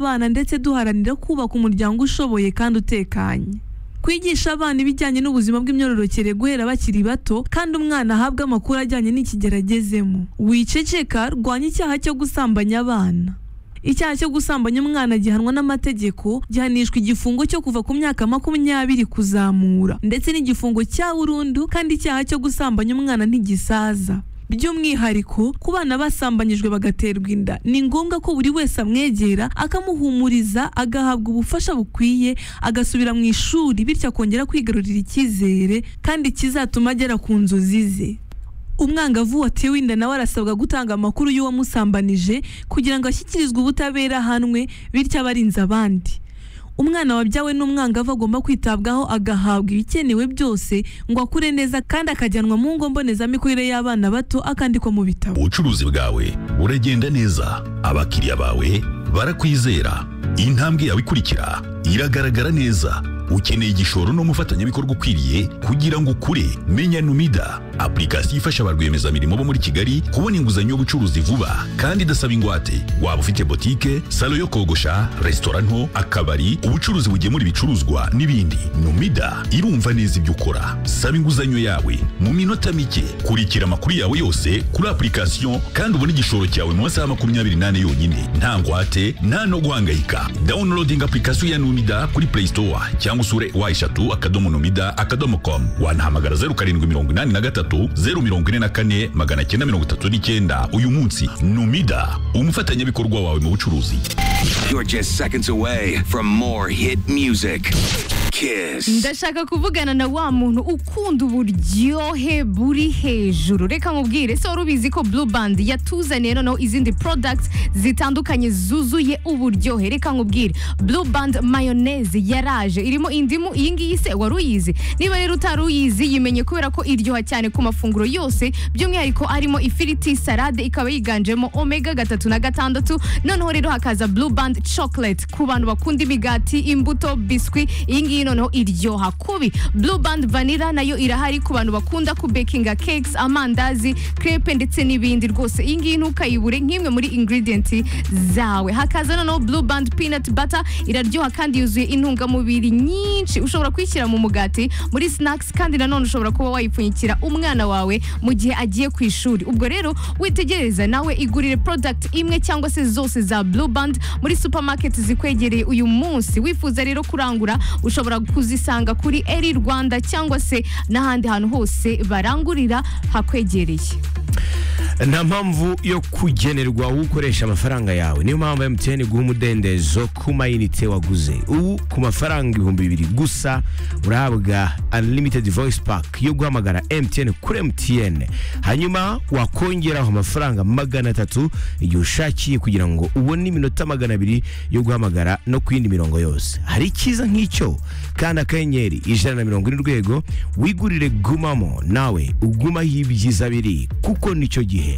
abana ndetse duharanira kubaka umuryango ushoboye kandi utekanye kwigisha abana ibijyanye n'ubuzima bw'imyororokere guhera bakiri bato kandi umwana ahabwe amakuru ajyanye n'ikigero agezemo wiceceka rwanya icyaha cyo gusambanya abana icyaha cyo gusambanya umwana gihanwa n'amategeko gihanishwa igifungo cyo kuva ku myaka makumyabiri kuzamura ndetse n'igifungo cya burundu kandi icyaha cyo gusambanya umwana ntigisaza by'umwihariko ku bana basambanyijwe bagaterwa inda ni ngombwa ko buri wese amwegera akamuhumuriza agahabwa ubufasha bukwiye agasubira mu ishuri bityo akongera kwigarurira icyizere kandi kizatuma agera ku nzozi ze umwangavu watewe inda nawe arasabwa gutanga amakuru y'uwamusambanije kugira ngo ashyikirizwe ubutabera ahanwe bityo abe arinze abandi umwana wabyawe n'umwangavu agomba kwitabwaho agahabwa ibikenewe byose ngo akure neza kandi akajyanwa mu ngo mbonezamikurire y'abana bato akandikwa mu bitabo ubucuruzi bwawe buragenda neza abakiriya bawe barakwizera intambwe yawe ikurikira iragaragara neza ukeneye igishoro n'umufatanyabikorwa ukwiriye kugira ngo ukure menya numida apurikasiyo ifasha ba rwiyemezamirimo bo muri kigali kubona inguzanyo y'ubucuruzi vuba kandi idasaba ingwate waba ufite botike salo yo kogosha resitora nto akabari ubucuruzi bugemura ibicuruzwa n'ibindi numida irumva neza ibyo ukora saba inguzanyo yawe mu minota mike kurikira amakuru yawe yose kuri apurikasiyo kandi ubone igishoro cyawe mu masaha makumyabiri n'ane yonyine nta ngwate nta no guhangayika downloading apurikasiyo ya numida kuri play store cyangwa usure wa eshatu akadomo numida akadomo com wanahamagara zeru karindwi mirongo inani na gatatu zeru mirongo ine na kane magana cyenda mirongo itatu n'icyenda uyu munsi numida umufatanyabikorwa wawe mu bucuruzi You're just seconds away from more hit music. Kiss. ndashaka kuvugana na wa muntu ukunda uburyohe buri hejuru reka mubwire se wari ubizi ko blue band yatuzaniye noneho izindi products zitandukanye zuzuye uburyohe reka nkubwire blue band mayoneze yaraje irimo indimu iyi ngiyi se wari uyizi niba rero utari uyizi yimenye kubera ko iryoha cyane ku mafunguro yose by'umwihariko arimo ifiriti salade ikaba yiganjemo omega gatatu na gatandatu noneho rero hakaza blue band chocolate ku bantu bakunda imigati imbuto biswi iyi ngiyi noneho iryoha kubi blue band vanilla nayo irahari ku bantu bakunda kubekinga cakes amandazi crepe ndetse n'ibindi rwose iyi ngiyi ntukayibure nk'imwe muri ingredient zawe hakaza noneho blue band peanut butter iraryoha kandi yuzuye intungamubiri nyinshi ushobora kuyishyira mu mugati muri snacks kandi nanone ushobora kuba wayipfunyikira umwana wawe mu gihe agiye ku ishuri ubwo rero witegereza nawe igurire product imwe cyangwa se zose za blue band muri supermarket zikwegereye uyu munsi wifuza rero kurangura ushobora kuzisanga kuri eri rwanda cyangwa se n'ahandi hantu hose barangurira hakwegereye nta mpamvu yo kugenerwa wowe ukoresha amafaranga yawe niyo mpamvu emutiyeni guha umudendezo ku mayinite waguze ubu ku mafaranga ibihumbi bibiri gusa urahabwa unlimited voice pack yo guhamagara emutiyeni kuri emutiyeni hanyuma wakongeraho amafaranga magana atatu igihe ushakiye kugira ngo ubone iminota magana abiri yo guhamagara no ku yindi mirongo yose hari icyiza nk'icyo kandi akanyenyeri ijana na mirongo ine urwego wigurire gumamo nawe ugumaho ibyiza biri kuko nicyo gihe